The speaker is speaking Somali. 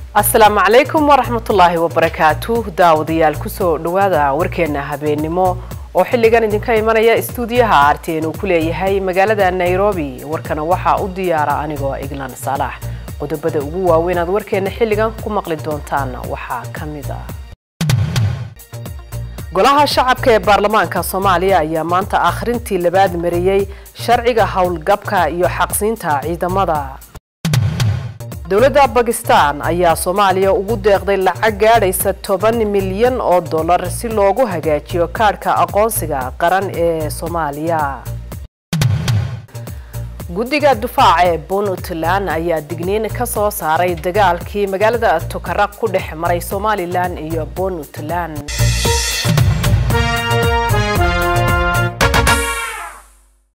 asalaamu calaykum waraxmatullaahi wabarakaatu daawadayaal kusoo dhawaada warkeena habeennimo oo xilligan idinka imanaya istuudiyaha arteen uu ku leeyahay magaalada nairobi warkana waxaa u diyaara anigoo iglan saalax qodobada ugu waaweyn aad warkeena xilligan ku maqli doontaan waxaa ka mid ah golaha shacabka ee baarlamaanka soomaaliya ayaa maanta akhrintii labaad mariyey sharciga howlgabka iyo xaqsiinta ciidamada dowladda bakistan ayaa soomaaliya ugu deeqday lacag gaadhaysa toban milyan oo dollar si loogu hagaajiyo kaadhka aqoonsiga qaran ee soomaaliya guddiga dufaaca ee puntland ayaa digniin ka soo saaray dagaalkii magaalada tukaraq ku dhex maray somalilan iyo puntland